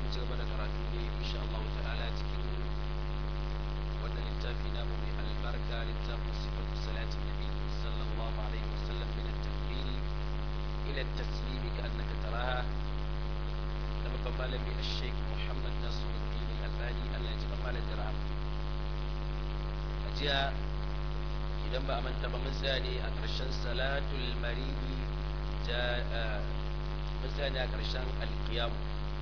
mu ci gaba da karatu ne insha Allah ta'ala cikin wannan littafi namu mai albarka littafin sifatu salatin nabi sallallahu alaihi wasallam min at-takbir ila at-taslim ka annaka taraha da babban malami al-sheikh Muhammad Nasiruddin Al-Albani Allah ya ji malam da rahama ajiya idan ba a manta ba mun tsaya ne a ƙarshen salatul maridi mun tsaya ne a ƙarshen alƙiyamu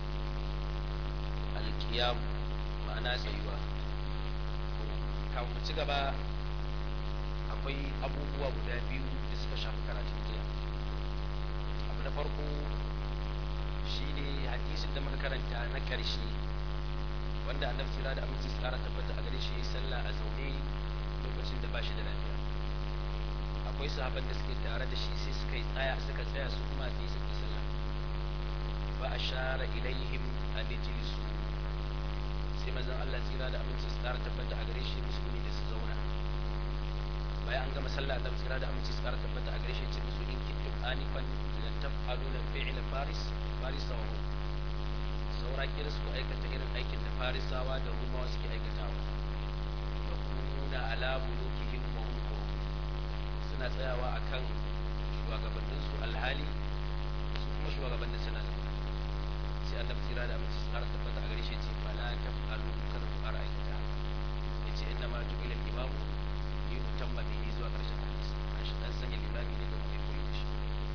alƙiyamu ma'ana tsayuwa kafin mu ci gaba akwai abubuwa guda biyu da suka shafi karatun jiya abu na farko shi ne hadisin da muka karanta na ƙarshe wanda annabi tsira da aminci tsara tabbata a gare shi ya sallah a zaune lokacin da ba shi da lafiya akwai sahaban da suke tare da shi sai suka yi tsaya suka tsaya su kuma sai suka yi sallah fa ashara ilaihim an yajlisu sai manzon Allah tsira da aminci tsara tabbata a gare shi musulmi da su zauna bayan an gama sallah annabi tsira da aminci tsara tabbata a gare shi ce musu in kuntum anifan lan taf'aluna fi'l faris faris wa saura kira su aikata irin aikin da farisawa da rumawa suke aikatawa da kununa ala bulukihim wa hum suna tsayawa akan shugabanninsu alhali su kuma shugabannin suna zama sai annabi tsira da aminci tsara tabbata a gare shi ce fala taf'alu kada ku fara aikata yace inna ma ju'ila al-imamu li yutamma bihi zuwa karshen hadisi an shi dan sanya limami ne da kuma koyi da shi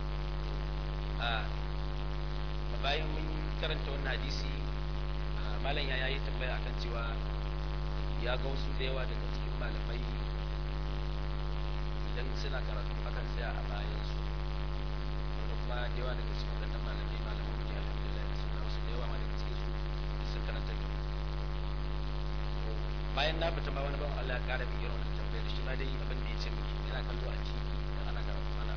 a bayan mun karanta wannan hadisi malam ya yayi tambaya akan cewa ya ga wasu da yawa daga cikin malamai idan suna karatu akan tsaya a bayan su wanda kuma da yawa daga cikin waɗannan malamai malamai ne alhamdulillah suna wasu da yawa ma daga cikin su sun karanta da bayan na fita ma wani ban Allah ya ƙara min irin wannan tambayar da shi ma dai abin da ya ce miki ina kallo a TV idan ana karatu ana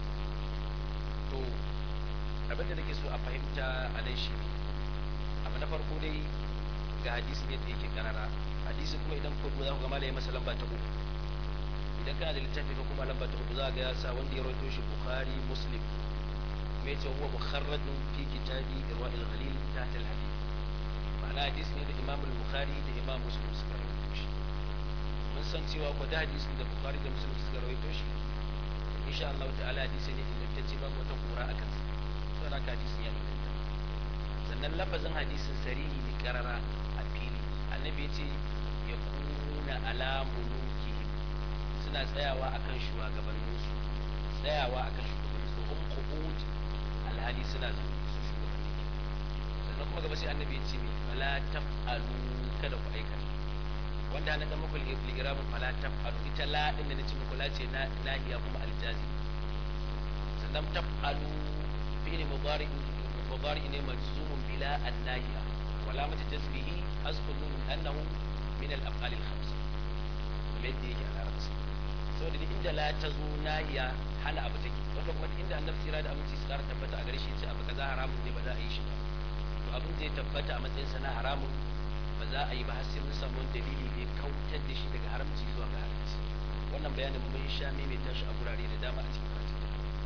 to abin da nake so a fahimta a nan shi ne abu na farko dai ga hadisi yadda yake karara hadisi kuma idan ku za ku ga malai masa lamba ta uku idan kana da littafi ko kuma lamba ta uku za ga ya sa wanda ya rawaito shi bukhari muslim kuma yace huwa mukharrajun fi kitabi irwa'il ghalil tahta al-hadith ma'ana hadisi ne da imam al-bukhari da imam muslim suka rawaito shi mun san cewa ko da hadisi da bukhari da muslim suka rawaito shi insha Allah ta'ala hadisi ne ingantacce babu wata kura a kansa saboda haka hadisin ya inganta sannan lafazin hadisin sarihi ne karara a fili annabi ya ce ya kuna alamu nuki suna tsayawa akan shugabanninsu tsayawa akan shugabanninsu hum qu'ud alhali suna zaune su shugabanni sannan kuma gaba sai annabi ya ce me fala taf'alu kada ku aikata wanda na dan muku ligiramin fala taf'alu ita la din da nace muku la ce na nahiya kuma aljazi sannan taf'alu fi'li mudari مضارع مجزوم بلا الناهية وعلامة جزمه حذف النون أنه من الأفعال الخمسة الذي يجي على رأسه sau da inda la ta zo nahiya hana abu take wanda kuma inda annabi sira da aminci su tabbata a gare shi ce abu kaza haramun ne ba za a yi shi ba to abin zai tabbata a matsayin sa na haramun ba za a yi ba har sai mun samu wani dalili da ya kautar da shi daga haramci zuwa ga haramci wannan bayanin mun sha mai tashi a gurare da dama a cikin karatu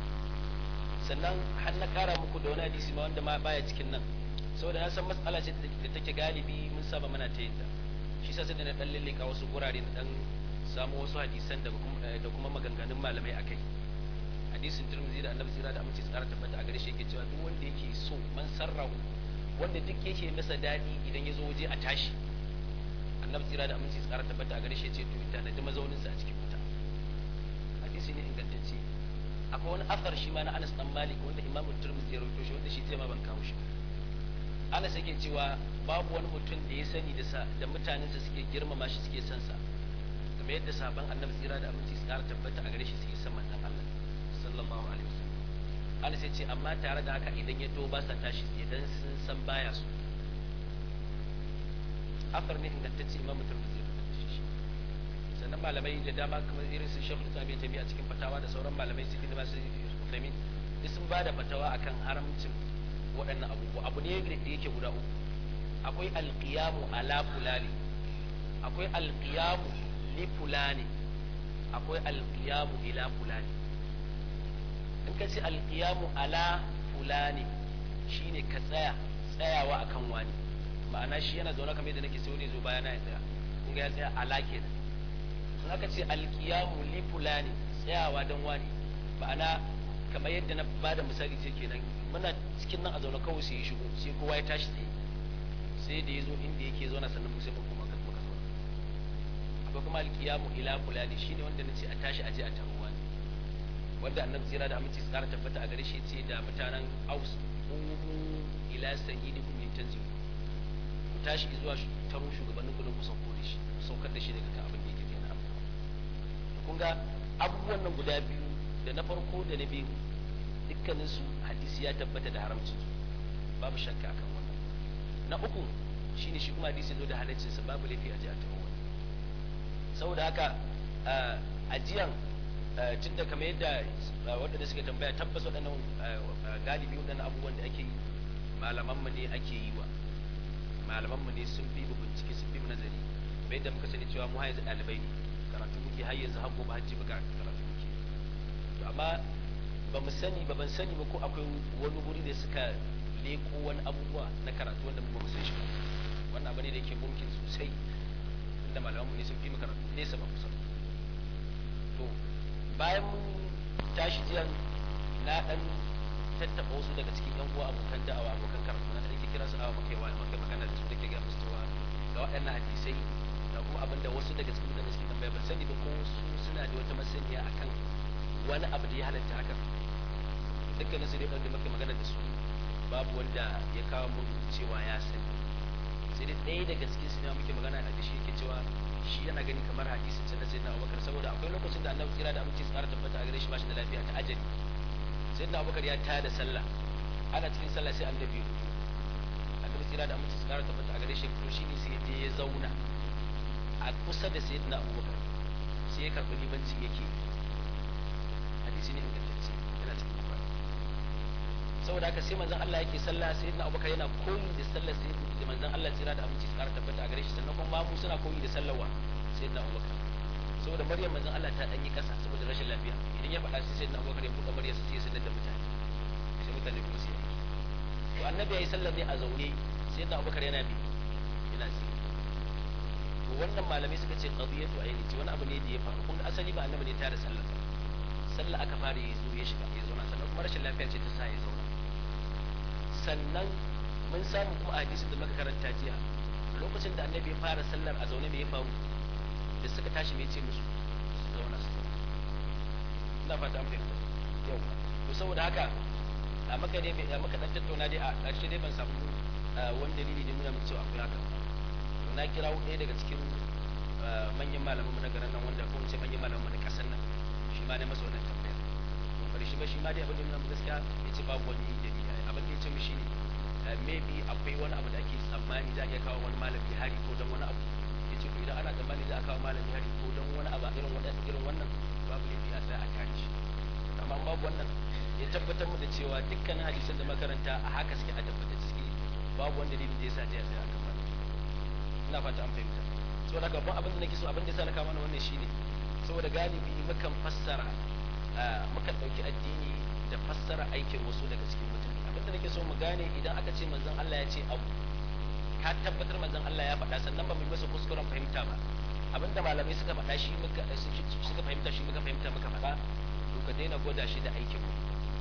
sannan har na kara muku da wani hadisi ma wanda ma baya cikin nan saboda na san matsala ce da take galibi mun saba mana ta yin ta shi sa sai da na dan lalleka wasu gurare na dan samu wasu hadisan da da kuma maganganun malamai akai hadisin Tirmidhi da Annabi sira da amince tsara tabbata a gare shi yake cewa duk wanda yake so man sarrahu wanda duk yake masa dadi idan ya zo waje a tashi Annabi sira da amince tsara tabbata a gare shi yace to ita na da mazaunin sa a cikin wuta hadisi ne ingantacce akwai wani asar shi ma na Anas dan Malik wanda Imam Tirmidhi ya rawaito shi wanda shi ma ban kawo shi Anas yake cewa babu wani mutum da ya sani da sa da mutanensa suke girmama shi suke son sa kamar yadda sahabban Annabi tsira da aminci su kara tabbata a gare shi suke son manzon Allah sallallahu alaihi wasallam Anas yace amma tare da haka idan ya to ba sa tashi idan sun san baya su asar ne ingantacce Imam Tirmidhi ya rawaito shi sannan malamai da dama kamar irin su Sheikh Islam Ibn Taymiyyah a cikin fatawa da sauran malamai su kuma su Uthaymeen duk sun bada fatawa akan haramcin waɗannan abubuwa abu ne da yake guda uku akwai alqiyamu ala fulani akwai alqiyamu li fulani akwai alqiyamu ila fulani in ka ce alqiyamu ala fulani shine ka tsaya tsayawa akan wani ma'ana shi yana zaune kamar yadda nake sai wani zo bayana ya tsaya kun ga ya tsaya ala kenan in aka ce alkiyamu li fulani tsayawa dan wani ma'ana kamar yadda na bada misali ce kenan muna cikin nan a zaune kawai sai ya shigo sai kowa ya tashi tsaye sai da ya zo inda yake zauna sannan sai mu kuma muka zo akwai kuma alkiyamu ila fulani shine wanda nace a tashi aje a taruwa ne wanda annabi tsira da aminci tsara tabbata a gare shi ce da mutanen aus umu ila sayyidikum litanzilu ku tashi zuwa taro shugabannin ku don ku sauko da shi saukar da shi daga kan abin da yake kenan abu kun ga abubuwan nan guda biyu da na farko da na biyu dukkanin su hadisi ya tabbata da haramcin su babu shakka akan wannan na uku shine shi kuma hadisi zo da halaccin sa babu laifi a ji a tawo saboda haka ajiyan tun da kamar yadda waɗanda suka tambaya tabbas waɗannan galibi waɗannan abubuwan da ake yi malamanmu ne ake yi wa malamanmu ne sun fi mu bincike sun fi mu nazari kamar yadda muka sani cewa mu har yanzu ɗalibai ne karatu muke har yanzu har gobe hajji muka karatu muke to amma ba mu sani ba ban sani ba ko akwai wani guri da suka leko wani abubuwa na karatu wanda mu ba mu san shi ba wannan abu ne da yake mumkin sosai inda malamanmu ne sun fi mu karatu nesa ba kusa to bayan mun tashi jiyan na dan tattaba wasu daga cikin yan uwa abokan da'awa abokan karatu na da kira su awa makai wani makai magana da su da ke ga musu cewa ga waɗannan hadisai da kuma abinda wasu daga cikin mutane suke tambaya ban sani ba ko su suna da wata masaniya akan wani abu da ya halatta haka dukkanin su dai wanda muke magana da su babu wanda ya kawo mun cewa ya sani sai dai ɗaya daga cikin su ne muke magana da shi yake cewa shi yana gani kamar hadisin sai na sayyidina Abubakar saboda akwai lokacin da Annabi kira da aminci tsara tabbata a gare shi bashi da lafiya ta ajali sayyidina Abubakar ya tada sallah ana cikin sallah sai Annabi ya fito Annabi kira da aminci tsara tabbata a gare shi to shine sai je ya zauna a kusa da sayyidina Abubakar sai ya karbi limanci yake hadisi ne ingantacce yana cikin Bukhari saboda haka sai manzon Allah yake sallah sayyidina Abubakar yana koyi da sallar sayyidina da manzon Allah tsira da aminci tsara tabbata a gare shi sannan kuma mu suna koyi da sallawa sayyidina Abubakar saboda Maryam manzon Allah ta danyi kasa saboda rashin lafiya idan ya faɗa sai sayyidina Abubakar ya buɗe Maryam sai ya sanar da mutane sai mutane kuma sai to annabi yayi sallar ne a zaune sayyidina Abubakar yana bi yana ci to wannan malamai suka ce qadiyatu ayni ce wani abu ne da ya faru kun asali ba annabi ne ta da sallar sallah aka fara yi zo ya shiga ya zauna sannan kuma rashin lafiya ce ta sa ya zauna sannan mun samu kuma a hadisin da muka karanta jiya lokacin da annabi ya fara sallar a zaune me ya faru da suka tashi me ce musu su zauna su zauna ina fata an fahimta yau to saboda haka a maka dai a maka dan tattauna dai a ƙarshe dai ban samu wani dalili da nuna min cewa akwai haka to na kirawo ɗaya daga cikin manyan malaman na garin nan wanda ko ce manyan malaman na ƙasar nan shi ma ne masa wannan tambayar to ƙarshe ba shi ma dai abin da nuna gaskiya ya ce babu wani dalili abin da ya ce mu shi ne maybe akwai wani abu da ake tsammani za a iya kawo wani malami hari ko don wani abu ya ce to idan ana tsammani za a kawo malami hari ko don wani abu irin wannan irin wannan babu laifi a sai a kare shi amma babu wannan ya tabbatar mu da cewa dukkanin hadisan da makaranta a haka suke a tabbatar suke babu wanda dalilin da yasa jiya sai aka fara ina fata an fahimta saboda haka babban abin da nake so abin da yasa na kawo mana wannan shine saboda galibi mukan fassara mukan dauki addini da fassara aikin wasu daga cikin mutane abin da nake so mu gane idan aka ce manzon Allah ya ce abu ka tabbatar manzon Allah ya faɗa sannan ba mu masa kuskuren fahimta ba abinda malamai suka faɗa shi muka suka fahimta shi muka fahimta muka faɗa to ka daina gwada shi da aikin mu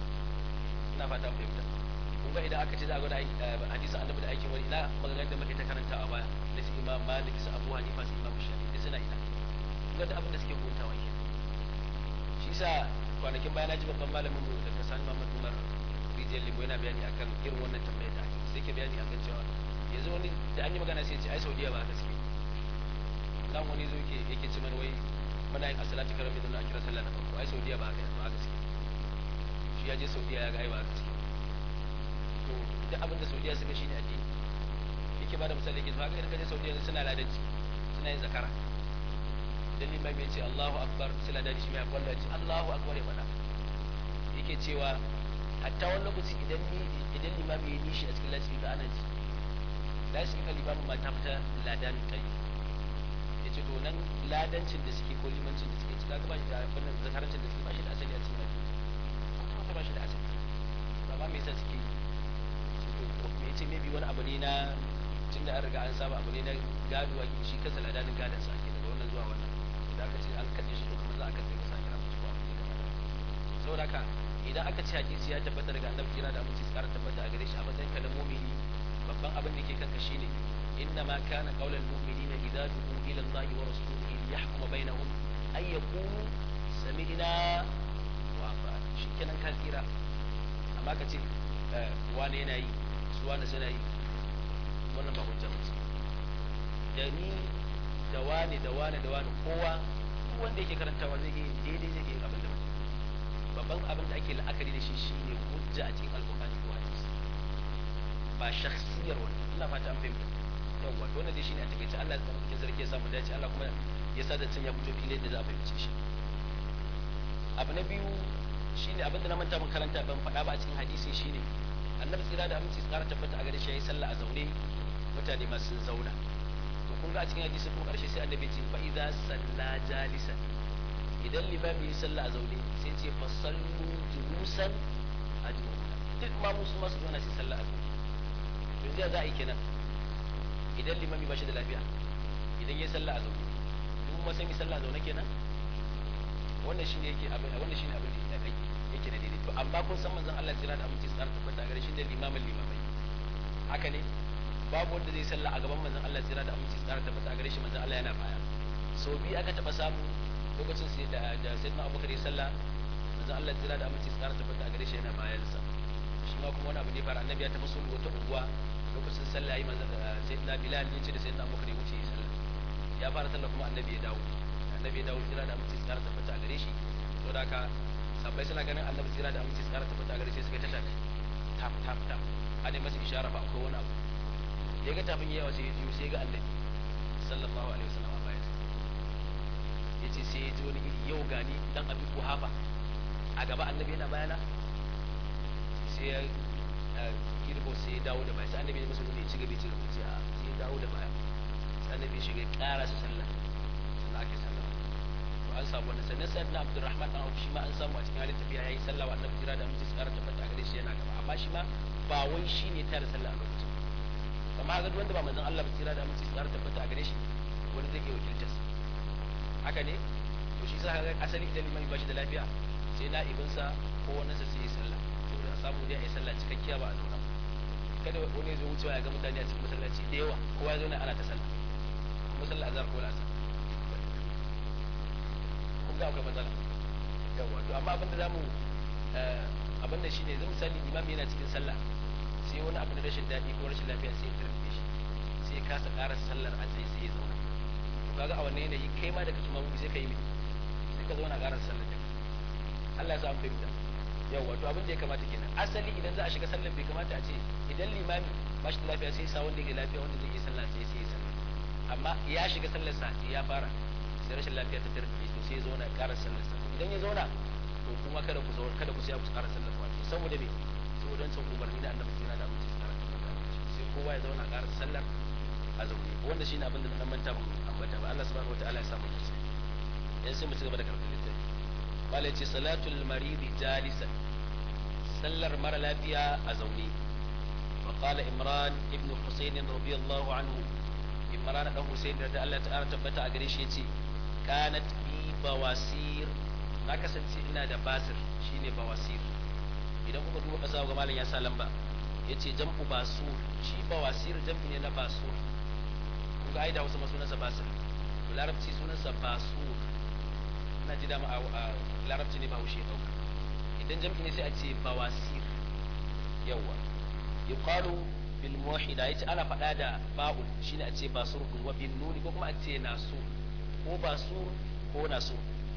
ina fata fahimta kun ga idan aka ce za a gwada hadisi annabi da aikin wani ina maganar da muke ta karanta a baya da su imam malik su abu hanifa su imam shafi da suna ina kun ga abin da suke hutawa ke shi sa kwanakin baya na ji babban malamin mu da kasani Muhammad Umar rijiyar limo yana bayani akan irin wannan tambayar da ake sai ke bayani akan cewa yanzu wani da an yi magana sai ce ai Saudiya ba haka suke nan wani zo yake yake ce mana wai muna yin asalati karam idan a kira sallah na farko ai Saudiya ba haka ba haka suke shi ya je Saudiya ya ga ai ba haka suke to duk abin da Saudiya suka shine addini yake ba da misali yake to haka idan ka je Saudiya suna ladanci suna yin zakara dan limai bai ce Allahu akbar sai ladani shi mai kwalla ce Allahu akbar ya faɗa yake cewa hatta wani lokaci idan ni idan limami ya nishi a cikin lasfi ba ana ji lasfi ka limamin ma ta fita ladan kai ya ce to nan ladancin da suke ko limancin da suke cika ba shi da wannan zakarancin da suke ba shi da asali a cikin addini kuma ba shi da asali ba ma me yasa suke to me yace maybe wani abu ne na tunda an riga an saba abu ne na gado a shi kansa ladanin gadon sa ake daga wannan zuwa wannan idan aka ce an kaɗe shi to kuma za a kaɗe masa kira musu ba abu ne kamar saboda haka idan aka ce hadisi ya tabbata daga annabi kira da aminci tsara tabbata a gare shi a matsayin ka na mu'mini babban abin da ke kanka shine inna ma kana qaulal mu'minina idza du'u ila Allah wa rasulihi liyahkuma bainahum ay yaqulu sami'na wa ata'na shikenan ka tsira amma ka ce wane yana yi su wane suna yi wannan ba hujja musu da ni da wane da wane da wane kowa duk wanda yake karantawa zai yi daidai zai yi abin da mutum babban abin da ake la'akari da shi shine hujja a cikin alkur'ani ko hadisi ba shakhsiyar wani ina fata an fahimta yawwa to wannan dai shine a takaice Allah ya tsare sarki ya samu dace Allah kuma ya sa da cin ya fito fili da za a fahimce shi abu na biyu shine abin da na manta mun karanta ban faɗa ba a cikin hadisi shine annabi tsira da aminci tsara tabbata a gare shi yayi sallah a zaune mutane ma sun zauna to kun ga a cikin hadisi ko karshe sai annabi ce fa idza salla jalisan idan limami ya sallah a zaune sai ce fa sallu julusan ajma'una duk ma musu masu zauna sai sallah a zaune yanzu ya za a yi kenan idan limami ba shi da lafiya idan ya sallah a zaune duk ma san yi sallah a zaune kenan wannan shine yake abin wannan shine abin da yake yake da daidai to amma kun san manzon Allah tsira da aminci tsara tabbata gare shi da limamin limamai haka ne babu wanda zai sallah a gaban manzon Allah tsira da aminci tsara tabbata gare shi manzon Allah yana baya sau biyu aka taba samu lokacin sai da da sayyidina Abubakar ya sallah manzon Allah tsira da aminci tsara tabbata gare shi yana bayan sa shi ma kuma wani abu ne fara annabi ya tafi sulhu wata unguwa lokacin sallah yi manzon sayyidina Bilal ya ce da sayyidina Abubakar ya wuce ya sallah ya fara sallah kuma annabi ya dawo annabi ya dawo tsira da aminci tsara tabbata gare shi to da ka sabbai suna ganin annabi tsira da aminci tsara tabbata gare shi suka ta tafi tap tap tap ana masa ishara ba akwai wani abu ya ga tafin yawa sai ya jiyo sai ya ga annabi sallallahu alaihi wasallam a bayan ya ce sai ya ji wani iri yau gani dan abin kuhafa a gaba annabi yana bayana sai ya girbo sai ya dawo da baya sai annabi ya masa wani ya ci gaba ya ci gaba sai ya dawo da baya sai annabi ya shiga ƙara su sallah sannan ake sallah to an samu wannan sannan sai na Abdurrahman dan Auf shi ma an samu a cikin halin tafiya yayi sallah wa annabi jira da mutum su ƙara tabbata gare shi yana gaba amma shi ma ba wai shi ne tare sallah a lokacin amma ga wanda ba manzon Allah ba jira da mutum su ƙara tabbata gare shi wani zai iya wakiltar haka ne to shi sa ga asali idan limami ba shi da lafiya sai na ibinsa ko wani sa sai ya sallah saboda a samu dai a yi sallah cikakkiya ba a zauna kada wani ya zo wucewa ya ga mutane a cikin masallaci da yawa kowa ya zo ne ana ta sallah kuma sallah azhar ko la'asar kun ga akwai matsala yawa to amma abinda zamu abinda shine zan misali imam yana cikin sallah sai wani abu na rashin daɗi ko rashin lafiya sai ya tarbe shi sai ya kasa ƙara sallar a sai sai ya zauna to kaga a wannan yanayi kai ma daga tumamu sai ka yi sai ka zauna ƙara sallar da Allah ya sa an fahimta yawa to abin da ya kamata kenan asali idan za a shiga sallar bai kamata a ce idan limami ba shi da lafiya sai sa wanda yake lafiya wanda zai yi sallah sai sai ya sallah amma ya shiga sallar sa ya fara sai rashin lafiya ta tarbe to sai ya zauna ya ƙara sallar sa idan ya zauna to kuma kada ku zauna kada ku sai ku ƙara sallar ku saboda me saboda wancan umarni da annabi kira da amince tsara sai kowa ya zauna ƙara sallar a zaune wanda shine abin da na manta ban ambata ba Allah subhanahu wataala ya samu kisa yan sai mu ci gaba da karatu littafi malai ce salatul maridi jalisan sallar mara lafiya a zaune وقال إمران ابن حسين رضي الله عنه إمران ابن حسين رضي الله تعالى تبتا أغريش يتي كانت بي بواسير na kasance ina da basir shine bawasir idan kuka duba kasa ga malam ya sa lamba yace jam'u basur shi bawasir jam'i ne na basur kun ga ai da wasu sunansa basir to larabci sunansa basur ina ji dama a larabci ne ba haushe dauka idan jam'i ne sai a ce bawasir yawa yuqalu bil muwahhida yace ana faɗa da ba'ul shine a ce basur wa bin nuni ko kuma a ce nasu ko basur ko nasu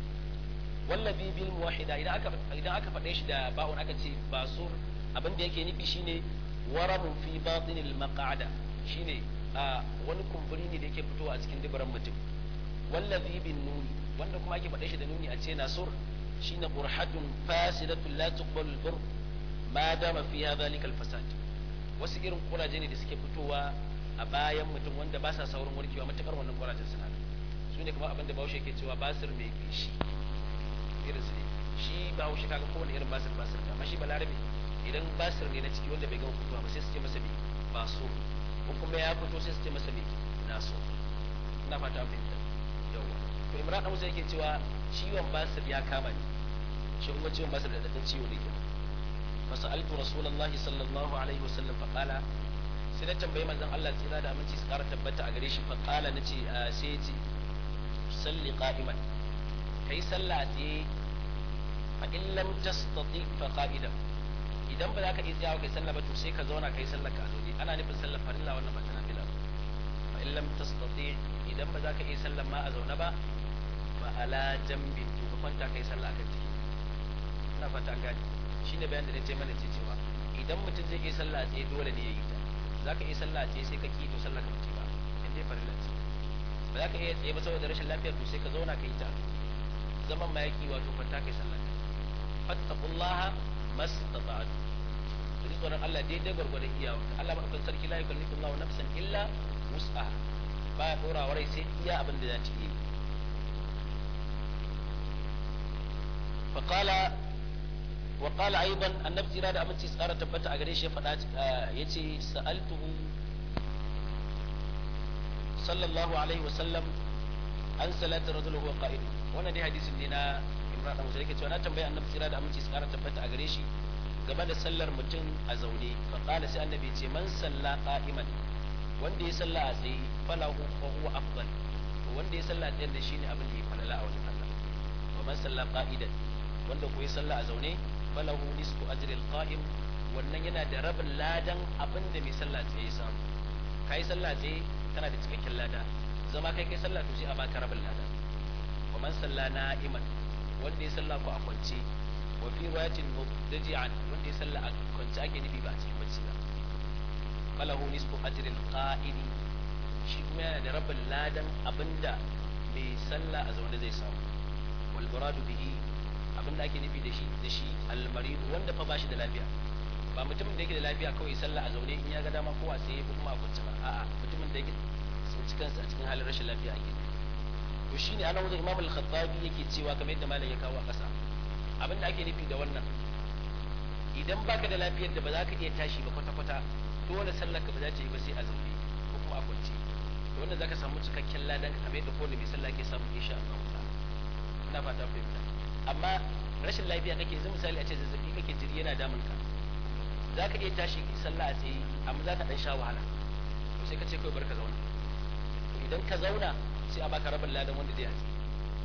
wallabi bil muwahhida idan aka idan aka faɗe shi da ba'un aka ce basur abin da yake nufi shine waramun fi batinil maq'ada shine a wani kumburi ne da yake fitowa a cikin dubaran mutum wallabi bin nuni wanda kuma ake faɗe shi da nuni a ce nasur shine qurhatun fasidatun la tuqbalu al-bur ma dama fiha dhalika al-fasad wasu irin kuraje ne da suke fitowa a bayan mutum wanda ba sa saurin warkewa matakar wannan kurajen suna su ne kuma abin da bahaushe ke cewa basir mai kishi irin su ne shi ba haushe kaga kowane irin basir basir amma shi balarabe idan basir ne na ciki wanda bai gama fitowa ba sai su ce masa bi baso ko kuma ya fito sai su ce masa me na so ina fata an fahimta yawa to imran dan musa yake cewa ciwon basir ya kama ni shi kuma ciwon basir da dadan ciwo ne kenan fasaltu rasulullahi sallallahu alaihi wasallam fa qala sai na tambayi manzon Allah tsira da aminci su ƙara tabbata a gare shi fa qala nace sai ya ce salli qa'iman kai sallah a tsaye fa in lam tastati fa qa'idan idan ba za ka iya tsayawa kai sallah ba to sai ka zauna kai sallah ka zaune ana nufin sallar farilla wannan ba ta nafila ba fa in lam tastati idan ba za ka iya sallar ma a zaune ba fa ala jambin to ka kwanta kai sallah akan ciki ina fata an gane shine bayan da na ce mana ce cewa idan mutum zai iya sallah a tsaye dole ne ya yi ta za ka iya sallah a tsaye sai ka ki to sallah ka mace ba in dai farilla ce ba za ka iya tsaye ba saboda rashin lafiyar to sai ka zauna ka yi ta zaman ma yaki wato kwanta kai sallah ka fattaqullaha mastata'tu ku ji tsoron Allah daidai gwargwadon iyawa Allah madaukakin sarki la yukallifu Allahu nafsan illa wus'aha ba ya dora wa rai sai iya abin da za ta yi فقال وقال ايضا النبي جرا da aminci tsara tabbata a gare shi ya faɗa yace sa'altuhu sallallahu alaihi wasallam an salati rajul huwa qa'id wannan dai hadisin ne na Imran Abu Zai cewa na tambayi annabi jira da aminci tsara tabbata a gare shi game da sallar mutum a zaune fa qala sai annabi ce man salla qa'iman wanda ya salla a tsaye falahu fa huwa afdal wanda ya salla a tsaye da shine abin da ya falala a wajen Allah wa man salla qa'idan wanda ko ya salla a zaune falahu nisfu ajril qa'im wannan yana da rabin ladan abin da mai sallah tsaye samu kai sallah tsaye kana da cikakken lada zama kai kai sallah to sai a baka rabin lada wa man salla na'iman wanda ya salla ko a kwance wa fi riwayatin mubtadi'an wanda ya salla a kwance ake nufi ba a cikin bacci ba falahu nisfu ajril qa'im shi kuma yana da rabin ladan abinda mai sallah a zaune zai samu wal muradu bihi abin da ake nufi da shi da shi almaridu wanda fa bashi da lafiya ba mutumin da yake da lafiya kawai sallah a zaune in ya ga dama ko a tsaye ko kuma a kwance ba a'a mutumin da yake tsinci kansa a cikin halin rashin lafiya ake to shine ana wajen imam al-khattabi yake cewa kamar yadda malam ya kawo a ƙasa abin da ake nufi da wannan idan baka da lafiyar da ba za ka iya tashi ba kwata-kwata dole sallar ka ba za ta yi ba sai a zaune ko kuma a kwance to wannan zaka samu cikakken ladan kamar yadda kowane mai sallah ke samu insha Allah ina fata fahimta amma rashin lafiya kake yanzu misali a ce zazzabi kake jiri yana damun ka za ka iya tashi sallah a tsaye amma za ka dan sha wahala to sai ka ce kawai bar ka zauna idan ka zauna sai a baka rabin ladan wanda zai a tsaye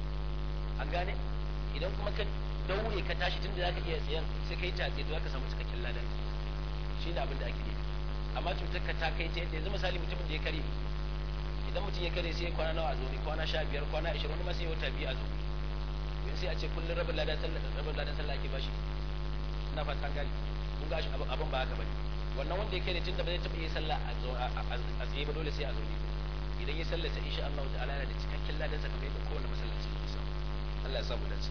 an gane idan kuma ka daure ka tashi tunda za ka iya tsayen sai ka yi ta tsaye to za ka samu cikakken ladan shi ne abin da ake nufi amma cutar ka ta kai ta yadda yanzu misali mutumin da ya kare idan mutum ya kare sai ya kwana nawa a zaune kwana sha biyar kwana ashirin wani ma sai ya wata biyu a zaune yanzu sai a ce kullum rabin ladan sallah rabin ladan sallah ake bashi ina fatan gani kun ga shi abin ba haka bane wannan wanda yake da tunda ba zai taɓa yin sallah a tsaye ba dole sai a zaune idan ya sallah sai insha Allah ta'ala yana da cikakken ladan sa kamar yadda kowanne masallaci ya samu Allah ya samu dace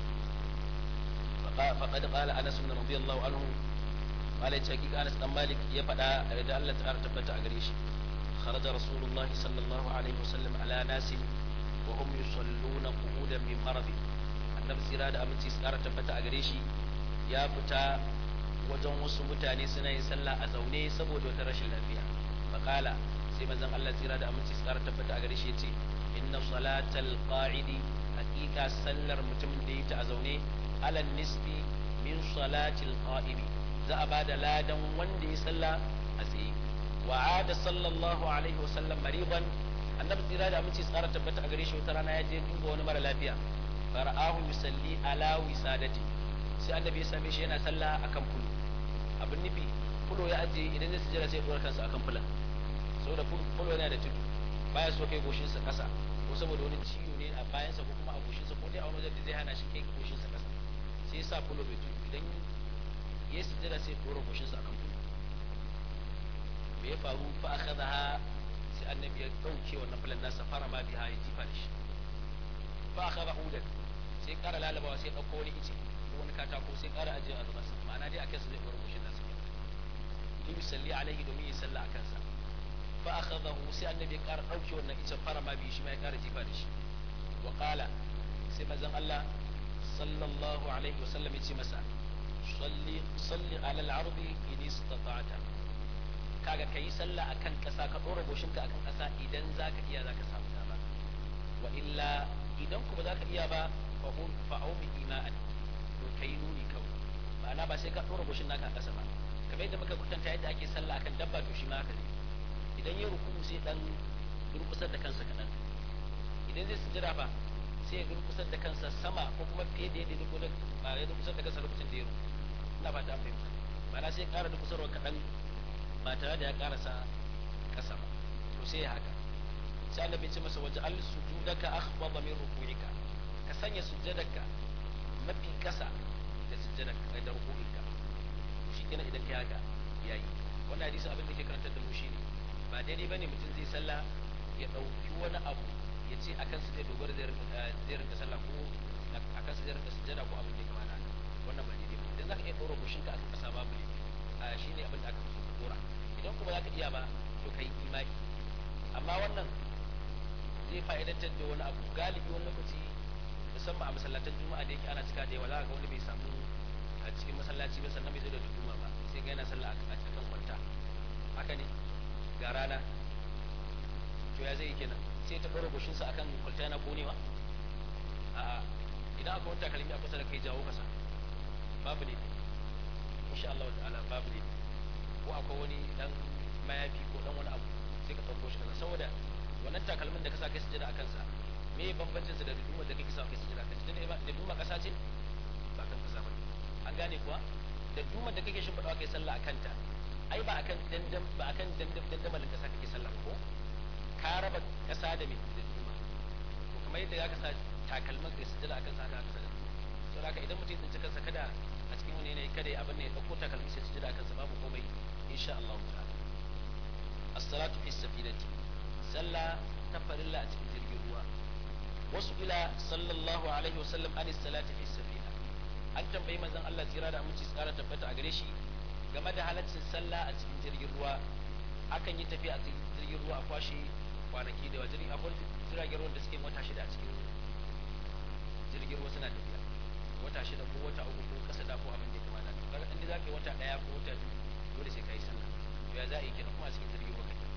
faqad qala Anas bin radiyallahu anhu malai ce hakika Anas dan Malik ya faɗa da Allah ta'ala tabbata a gare shi خرج رسول الله صلى الله عليه وسلم على ناس وهم يصلون قعودا من مرض annabi tsira da aminci su kara tabbata a gare shi ya fita wajen wasu mutane suna yin sallah a zaune saboda wata rashin lafiya faqala sai manzon Allah tsira da aminci su kara tabbata a gare shi yace inna salatal qa'idi haqiqa sallar mutumin da yake a zaune ala nisbi min salatil qa'imi za a bada ladan wanda ya salla a tsaye wa ada sallallahu alaihi wa sallam mariban annabi tsira da aminci su kara tabbata a gare shi wata rana ya je duba wani mara lafiya fara'ahu yusalli ala wisadati sai annabi ya same shi yana sallah akan fulo abin nufi fulo ya ajiye idan zai sujjada sai ya dora kansa akan fulan saboda fulo yana da tudu baya so kai goshin sa kasa ko saboda wani ciwo ne a bayan sa ko kuma a goshin sa ko dai a wani wajen da zai hana shi kai goshin sa kasa sai ya sa fulo bai tudu idan ya sujjada sai ya dora goshin sa akan fulo me ya faru fa akhadha sai annabi ya dauke wannan fulan nasa fara ma biha ya jifa da shi fa akhadha udan sai kara lalabawa sai ɗauko wani ice ko wani katako sai kara ajiye a zubarsa ma'ana dai akan sa zai ɗora kushin nasa li yusalli alaihi domin ya salla a kansa fa akhadahu sai annabi ya kara ɗauke wannan icen fara ma biyu shi ma ya kara jifa da shi wa qala sai manzon Allah sallallahu alaihi wasallam ya ce masa salli salli ala al-ardi in istata'ta kaga kai sallah akan kasa ka dora goshinka akan kasa idan zaka iya zaka samu dama wa illa idan kuma zaka iya ba fa hum fa aumi ima'an to kai nuni kawai ma'ana ba sai ka dora goshin naka a kasa ba kamar yadda muka kwatanta yadda ake sallah akan dabba to shi ma haka ne idan ya ruku sai dan durkusar da kansa kadan idan zai sujjada fa sai ya durkusar da kansa sama ko kuma fiye da yadda ya durkusar da kansa lokacin da ya ruku ina ba ta an fahimta ma'ana sai ya kara durkusarwa kadan ba tare da ya karasa kasa ba to sai ya haka sai annabi ce masa waje al sujudaka akhfada min ruku'ika ka sanya sujjadaka mafi kasa da sujjadaka da ruku'ika to shikenan idan kai haka yayi wannan hadisi abin da ke karantar da mu shine ba daidai bane mutum zai sallah ya dauki wani abu ya ce akan su zai dogara zai rinka sallah ko akan su zai rinka sujjada ko abin da ya kamata wannan ba daidai ba idan zaka iya ɗora goshinka akan kasa babu ne shine abin da aka fi dora idan kuma za ka iya ba to ka yi imani amma wannan zai fa'idantar da wani abu galibi wani lokaci musamman a masallatan juma'a da yake ana cika da yawa za ga wani bai samu a cikin masallaci ba sannan bai zo da duduma ba sai ga yana sallah a cikin kwanta haka ne ga rana to ya zai yi kenan sai ta ɗora goshinsa akan kwalta yana konewa a'a idan akwai wani takalmi a kusa da kai jawo kasa babu ne insha Allah ta'ala babu ne ko akwai wani dan mayafi ko dan wani abu sai ka ɗauko shi kaza saboda wannan takalmin da ka sa kai sujada a kansa me bambancin sa da duduma da kake sa kai sujada a kansa dan da duduma kasa ce ba kan kasa ba an gane kuwa da duduma da kake shimfiɗawa kai sallah a kanta ai ba akan dandam ba akan dandam dandamalin kasa kake sallah ko ka raba kasa da me da duduma to kamar yadda ya kasa takalmin kai sujada a kansa haka kasa saboda haka idan mutum ya tsinci kansa kada a cikin wani yanayi kada ya abin ne ya ɗauko takalmi sai sujada a kansa babu komai insha Allah ta'ala as-salatu fi safinati salla ta farilla a cikin jirgin ruwa wasu ila sallallahu alaihi wasallam an salati fi safina an tambayi manzon Allah tsira da aminci tsara tabbata a gare shi game da halaccin sallah a cikin jirgin ruwa akan yi tafiya a cikin jirgin ruwa a kwashe kwanaki da wajen akwai jiragen ruwan da suke wata shida a cikin jirgin ruwa suna tafiya wata shida ko wata uku ko kasa da ko abin da ya kamata kaga inda za ka yi wata daya ko wata biyu dole sai ka yi sallah to ya za a yi kenan kuma a cikin jirgin ruwa kake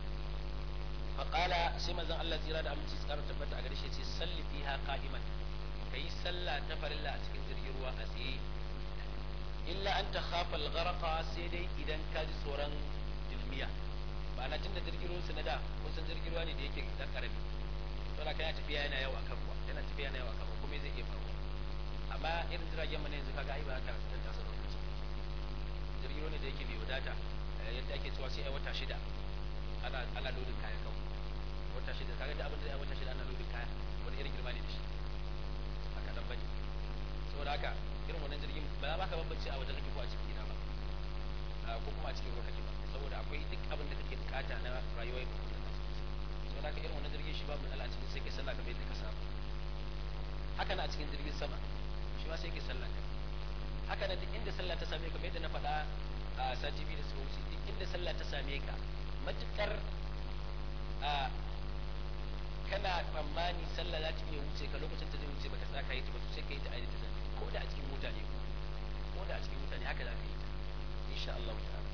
faƙala sai manzon Allah tsira da aminci tsara tabbata a gare shi ce salli fiha qa'iman kayi sallah ta farilla a cikin jirgin ruwa a tsaye illa an ta khafa al-gharqa sai dai idan ka ji tsoron dilmiya ma'ana tunda jirgin ruwan na da kun san jirgin ruwa ne da yake dan karami to da kana tafiya yana yawa kan ruwa yana tafiya yana yawa kan ruwa kuma zai iya faruwa amma irin jiragen mu ne yanzu kaga ai ba haka da tasa lokaci jirgin ruwa ne da yake bai wadata yadda ake cewa sai ai wata shida ana ana lodin kaya kawai wata shida kaga da abin da ai wata shida ana lodin kaya wani irin girma ne da shi a kadan bane saboda haka irin wannan jirgin ba za ka bambance a wajen kake ko a cikin gida ba ko kuma a cikin ruwa kake ba saboda akwai duk abin da kake bukata na rayuwar yau da kullum saboda haka irin wannan jirgin shi babu matsala a cikin sai kai sallah kamar yadda ka saba haka na a cikin jirgin sama shi ma sai kai sallah kai haka na duk inda sallah ta same ka kamar yadda na faɗa a sati biyu da suka wuce duk inda sallah ta same ka matukar a kana tsammani sallah za ta iya wuce ka lokacin ta zai wuce baka tsaka yi ta ba sai ka yi ta ainihin ta ko da a cikin mota ne ko da a cikin mota ne haka za ka yi ta insha Allah ta'ala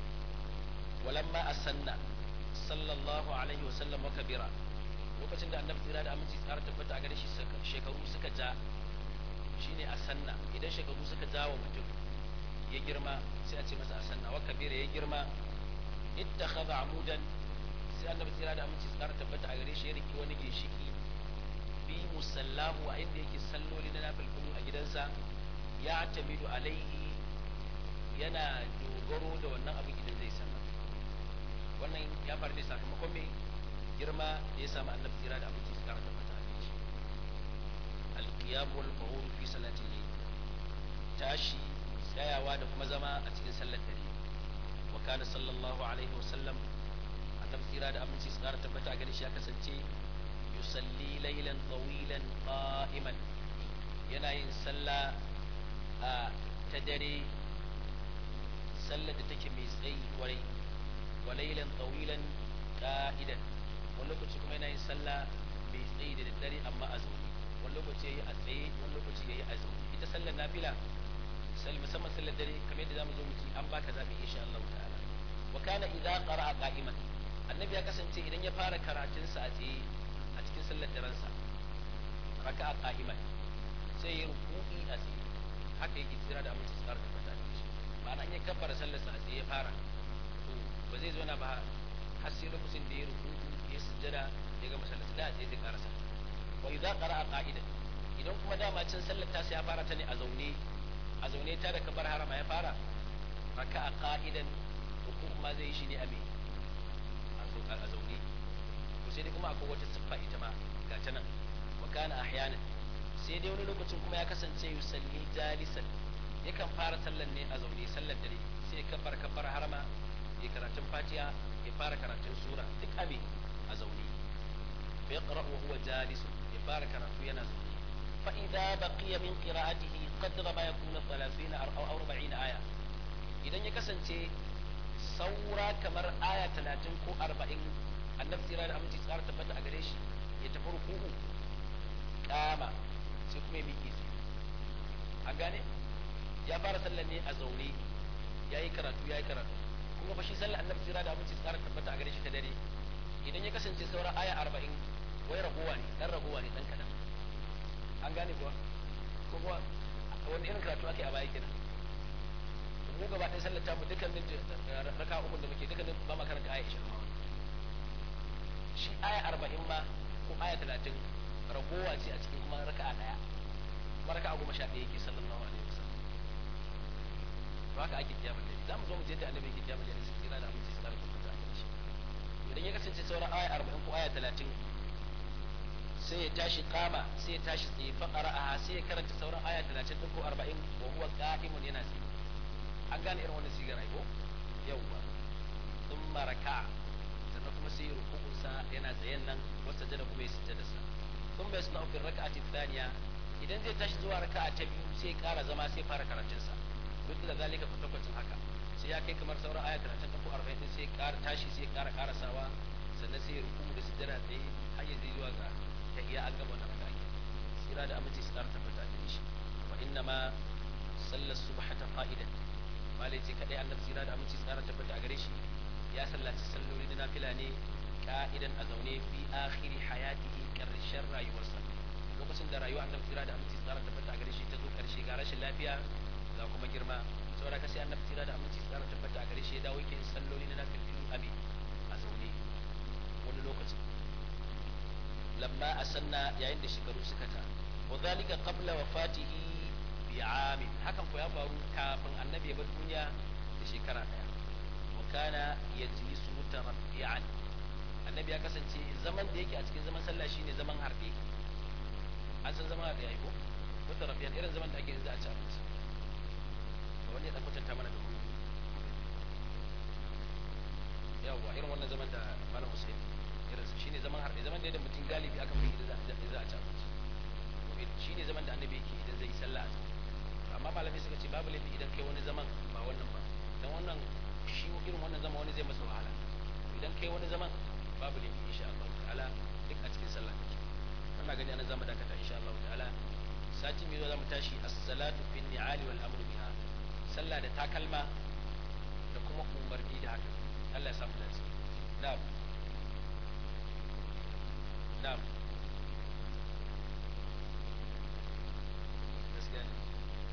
walamma asanna sallallahu alaihi wa sallam wa kabira lokacin da annabi tsira da aminci tsara tabbata a gare shi shekaru suka ja shine asanna idan shekaru suka ja wa mutum ya girma sai a ce masa asanna wa kabira ya girma ittakhadha amudan sai annabi tsira da aminci tsara tabbata a gare shi ya riki wani ginshiki bi musallahu a inda yake salloli na nafilkulu a gidansa ya tamidu alaihi yana dogaro da wannan abin idan zai sallah wannan ya faru ne sakamakon mai girma da ya samu annabi tsira da aminci tsara tabbata a gare shi alqiyam wal qawul fi salati tashi tsayawa da kuma zama a cikin sallar dare wa kana sallallahu alaihi wa sallam annabi tsira da aminci tsara tabbata a gare shi ya kasance yusalli laylan tawilan qa'iman yana yin sallah a ta dare sallar da take mai tsayi kwarai wa laylan tawilan qa'idan wani lokaci kuma yana yin sallah mai tsayi da daddare amma a zaune wani lokaci yayi a tsaye wani lokaci yayi a zaune ita sallar nafila musamman sallar dare kamar yadda zamu zo mu ci an baka zabi insha Allah ta'ala wa kana idza qara'a qa'iman annabi ya kasance idan ya fara karatun sa a tsaye a cikin sallar daren sa raka'a qa'iman sai ya ruku'i a tsaye haka yake tsira da aminci tsara da fata da shi ma'ana in ya kabbara sallar sa a tsaye ya fara to ba zai zo na ba har sai lokacin da ya ruku'u ya sujjada ya ga masallaci da zai karasa wa idza qara'a qa'idan idan kuma dama cin sallar ta sai ya fara ta ne a zaune a zaune ta da kabar harama ya fara raka'a qa'idan ruku ma zai yi shi ne a me a zaune to sai dai kuma akwai wata siffa ita ma ga ta nan wa kana ahyana sai dai wani lokacin kuma ya kasance yusalli jalisan yakan fara sallar ne a zaune sallar dare sai ya kabar kabar harama ya karatun fatiha ya fara karatun sura duk abi a zaune fa yaqra wa huwa jalis ya fara karatu yana zaune fa idza baqiya min qira'atihi qadra ma yakunu 30 aw 40 aya idan ya kasance saura kamar aya 30 ko 40 annabi tsira da aminci tsara tabbata a gare shi ya tafi ruku'u kama sai kuma ya miƙe su an gane ya fara sallar ne a zaune ya yi karatu ya yi karatu kuma fa shi sallar annabi tsira da aminci tsara tabbata a gare shi ta dare idan ya kasance sauran aya arba'in wai ragowa ne dan ragowa ne dan kadan an gane kuwa ko kuwa wani irin karatu ake a baya kenan mu gaba ɗaya sallar ta mu dukkanin raka uku da muke dukkanin ba ma karanta aya ishirin ma shi aya arba'in ma ko aya talatin ragowa ce a cikin kuma raka'a ɗaya kuma raka'a goma sha ɗaya yake sallallahu alaihi wasallam to haka ake kiyamar da za mu zo mu je da annabi yake kiyamar da su kira da aminci su karfa ta shi idan ya kasance sauran aya arba'in ko aya talatin sai ya tashi kama sai ya tashi tsaye fa qara'aha sai ya karanta sauran aya talatin ko arba'in wa huwa qa'imun yana tsaye an gane irin wannan sigar ai ko yawwa thumma raka'a sannan kuma sai ya ruku'un sa yana tsayen nan wata jada kuma ya sujjada sa thumma yasna'u fi raka'ati thaniya idan zai tashi zuwa raka'a ta biyu sai ya kara zama sai fara karatun sa duk da zalika kwatankwacin haka sai ya kai kamar sauran aya talatin ko arba'in din sai ya kara tashi sai ya kara karasawa sannan sai ya ruku'u da sujjada tsaye har ya zai zuwa ga tahiyya an gama wannan raka'a sira da aminci su kara tabbata da shi wa inna ma sallar subhata qa'idan malai ce kadai annabi sira da aminci su kara tabbata a gare shi ya sallaci salloli na nafila ne ka'idan a zaune fi akhiri hayatihi karshen rayuwarsa lokacin da rayuwa annabi sira da aminci su kara tabbata a gare shi ta zo karshe ga rashin lafiya ga kuma girma saboda ka sai annabi sira da aminci su kara tabbata a gare shi ya dawo yake salloli na nafilu abi a zaune wani lokacin lamma asanna yayin da shekaru suka ta wa zalika qabla wafatihi bi amin hakan ko ya faru kafin annabi ya bar duniya da shekara daya wa kana yajlisu mutarabbi'an annabi ya kasance zaman da yake a cikin zaman sallah shine zaman harbe an san zaman harbe yayi ko mutarabbi'an irin zaman da ake yanzu a ci abinci wani ya dan kwatanta mana da mu yawwa irin wannan zaman da malam Hussein irin su shine zaman harbe zaman da yadda mutum galibi aka fi idan za a ci abinci shine zaman da annabi yake idan zai yi sallah amma malamai suka ce babu laifi idan kai wani zaman ba wannan ba dan wannan shi irin wannan zaman wani zai masa wahala idan kai wani zaman babu laifi insha Allah ta'ala duk a cikin sallah kake wannan gani ana zama dakata insha Allah ta'ala sati mai zuwa zamu tashi as-salatu fin ni'ali wal amru biha sallah da takalma da kuma umarni da haka Allah ya samu dace na'am na'am gaskiya ne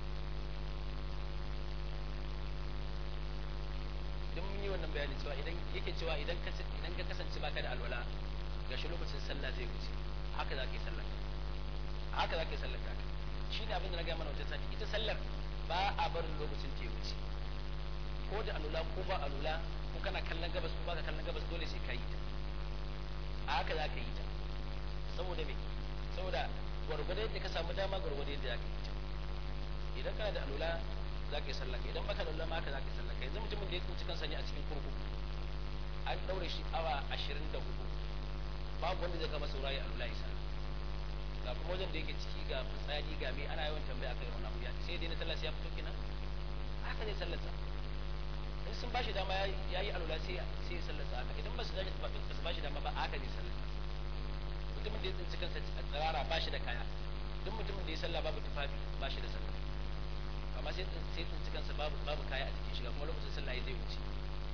idan mun yi wannan bayani cewa idan yake cewa idan ka idan ka kasance baka da alwala gashi lokacin sallah zai wuce haka za ka yi sallar haka za ka yi sallar ka shi ne abin da na gaya mana wajen sati ita sallar ba a barin lokacin ta wuce ko da alula ko ba alula ko kana kallon gabas ko baka kallon gabas dole sai ka yi ta a haka za ka yi ta saboda me saboda gwargwado yadda ka samu dama gwargwado yadda za ka yi ta idan kana da alula za ka yi sallah idan baka da alula ma haka za ka yi sallah yanzu mutumin da ya tsinci kansa ne a cikin kurkuku an ɗaure shi awa ashirin da hudu babu wanda zai kama saurayi alula ya sallah ga kuma wajen da yake ciki ga fitsari ga me ana yawan tambaya akai wannan abu ya sai dai na sallah sai ya fito kenan haka ne sallar sa in sun bashi dama ya yi alula sai sai ya sallar sa haka idan ba su ba su bashi dama ba haka ne sallar sa mutumin da ya tsinci kansa a tsirara ba shi da kaya duk mutumin da ya sallah babu tufafi ba shi da sallah amma sai sai tsinci kansa babu babu kaya a cikin shiga kuma lokacin sallah ya zai wuce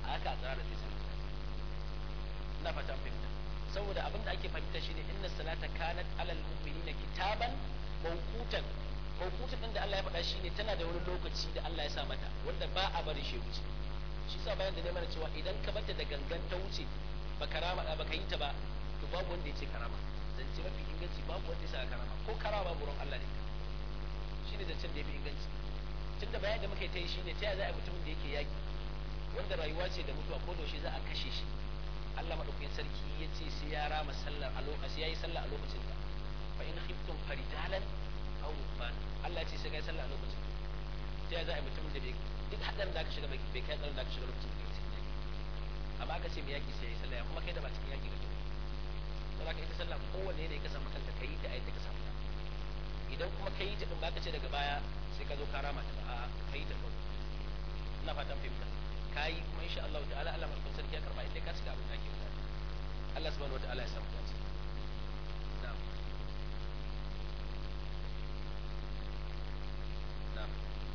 a haka a tsara zai samu ina fata fahimta saboda abin da ake fahimta shine inna salata kanat alal mu'minina kitaban mawqutan mawqutan din da Allah ya faɗa shine tana da wani lokaci da Allah ya sa mata wanda ba a bari shi wuce shi sa bayan da ne mana cewa idan ka bata da gangan ta wuce ba karama ba ka yi ta ba to babu wanda ya ce karama zance mafi inganci babu wanda ya sa karama ko karama babu ruwan Allah ne shine zancen da ya fi inganci tunda bayan da muka yi ta yi shine ta yaya za a yi mutumin da yake yaki wanda rayuwa ce da mutuwa ko yaushe za a kashe shi Allah madaukakin sarki ya ce sai ya rama sallar a lokacin yayi sallah a lokacin da fa in khiftum farijalan aw rukban Allah ya ce sai kai sallah a lokacin ta za a yi mutumin da bai duk hadarin da aka shiga bai kai tsarin da aka shiga lokacin da yake yaki amma aka ce mai yaki sai yayi sallah kuma kai da ba cikin yaki kake don haka ita sallah kowanne ne ka samu kanka kai ta ayyuka ka samu idan kuma kai ta din baka ce daga baya sai ka zo ka rama ta ba a kai ta kawai ina fatan fahimta kayi kuma insha Allah ta'ala Allah mai sarki ya karba inda ka cika abin da ake bukata Allah subhanahu wataala ya samu dace na'am na'am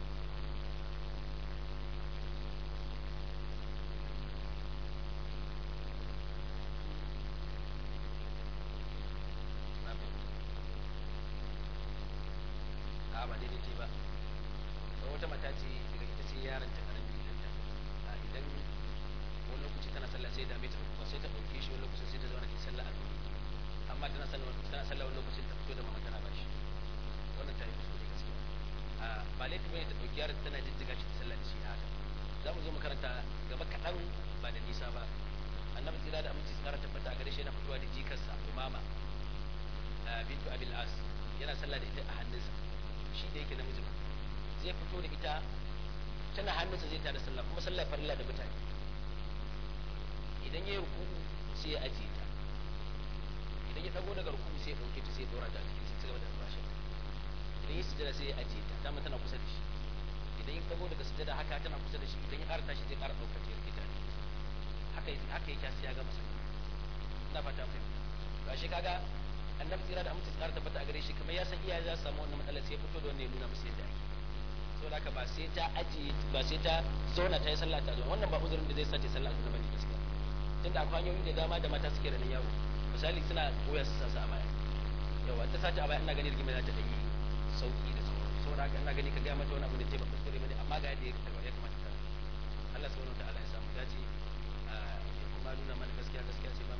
a ba daidai ce ba wata mata ce daga ita sai yaron ta karami a idan wani lokaci tana sallah sai dame ta ba sai ta ɗauke shi wani lokacin sai ta zauna ta sallah a dole amma tana sallah tana sallah wani lokacin ta fito da mama tana bashi wannan ta yi kuskure gaskiya a ba laifi bane ta ɗauki yaron tana jijjiga shi ta sallah da shi a haka za mu zo makaranta gaba kaɗan ba da nisa ba annabi tsira da aminci tsara tabbata a gare shi yana fitowa da jikarsa umama bintu abil as yana sallah da ita a hannunsa shi da yake namiji ba zai fito da ita tana hannunsa zai tada sallah kuma sallah farilla da mutane idan ya yi ruku'u sai ya ajiye ta idan ya dago daga ruku'u sai ya dauke ta sai ya dora ta a cikin sai gaba da albashin idan ya sujada sai ya ajiye ta dama tana kusa da shi idan ya dago daga sujada haka tana kusa da shi idan ya ƙara tashi zai ƙara ɗaukar ta ya rike ta haka haka yake sai ya gama sallah ina fata mun ba shi kaga annabi tsira da amince tsara tabbata a gare shi kamar ya san iyaye za su samu wannan matsalar sai ya fito da wannan ya nuna musu yadda ake saboda haka ba sai ta ajiye ba sai ta zauna ta yi sallah ta zo wannan ba uzurin da zai sa ta yi sallah ta bane gaskiya tunda akwai hanyoyi da dama da mata suke da nan yawo misali suna goya su sasa a baya yawa ta sace a baya ina ganin rigima za ta dai sauki da sauran saboda haka ina gani ka ga mata wani abu da ce ba kuskure bane amma ga yadda ya kamata ta Allah subhanahu wa ta'ala ya samu dace ya kuma nuna mana gaskiya gaskiya sai ba